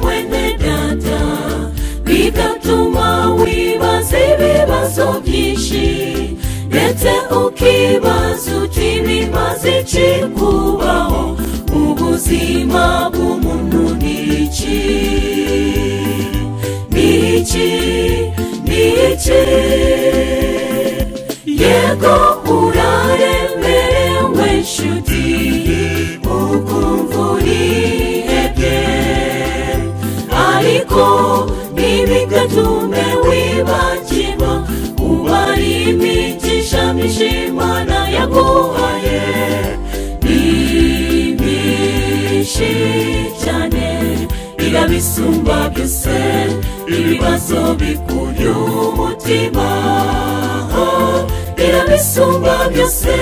mwene data bigatuma wibaza ibibazo byinshi ndetse ukibaza uti bimaze iki kubaho ubuzima bw'umuntu ni iki ni iki ni iki yego uraremerewe nshuti ukumva urihebye ariko ntibigatume wibagirwa uba ari imigisha myinshi imana yaguhaye ni myinshi cyane irabisumba byose ibibazo bikurya umutima Oh, irabisumba byose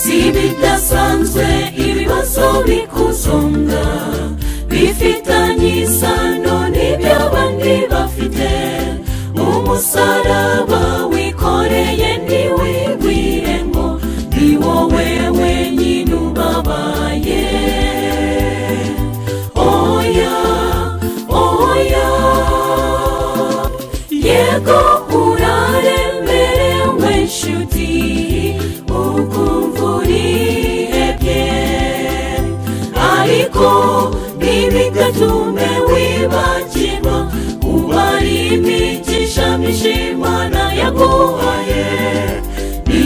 si bidasanzwe ibibazo bikuzonga bifitanye isano n'iby'abandi bafite umusaraba wikoreye ntiwibwire ngo ni wowe wenyine ubabaye oya oya yego uraremerewe nshuti ukumva urihebye ariko ntibigatume wibagirwa uba ari imigisha myinshi imana yaguhaye ni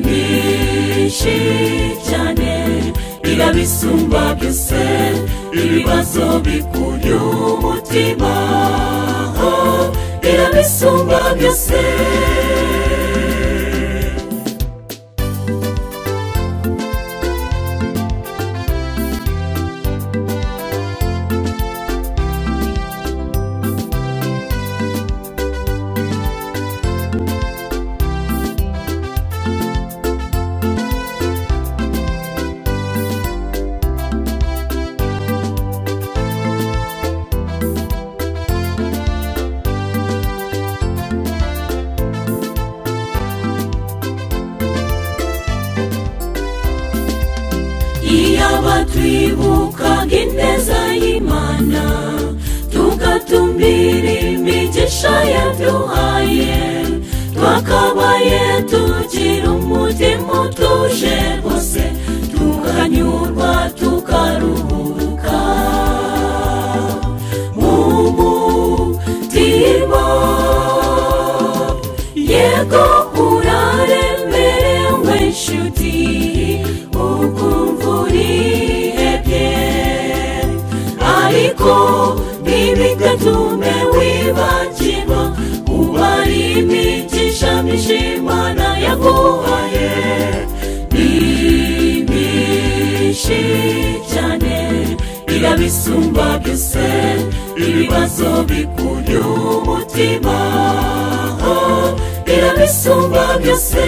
myinshi cyane irabisumba byose ibibazo bikurya umutima Oh, irabisumba byose iyaba twibukaga ineza y'imana tugatumbira imigisha yaduhaye twakabaye tugira umutima utuje rwose tukanyurwa tukaruhuka mu mutima yego uraremerewe nshuti ukumva urihebye ariko ntibigatume wibagirwa uba ari imigisha myinshi imana yaguhaye ni myinshi cyane irabisumba byose ibibazo bikurya umutima Oh, irabisumba byose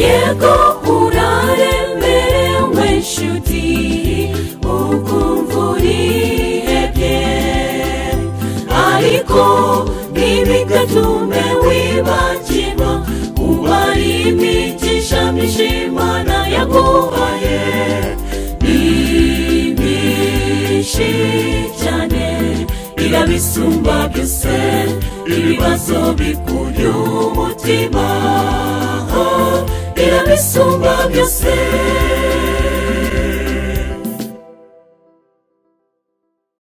yego uraremerewe nshuti ukumva urihebye ariko ntibigatume wibagirwa uba ari imigisha myinshi imana yaguhaye ni myinshi cyane irabisumba byose ibibazo bikurya umutima Oh, irabisumba byose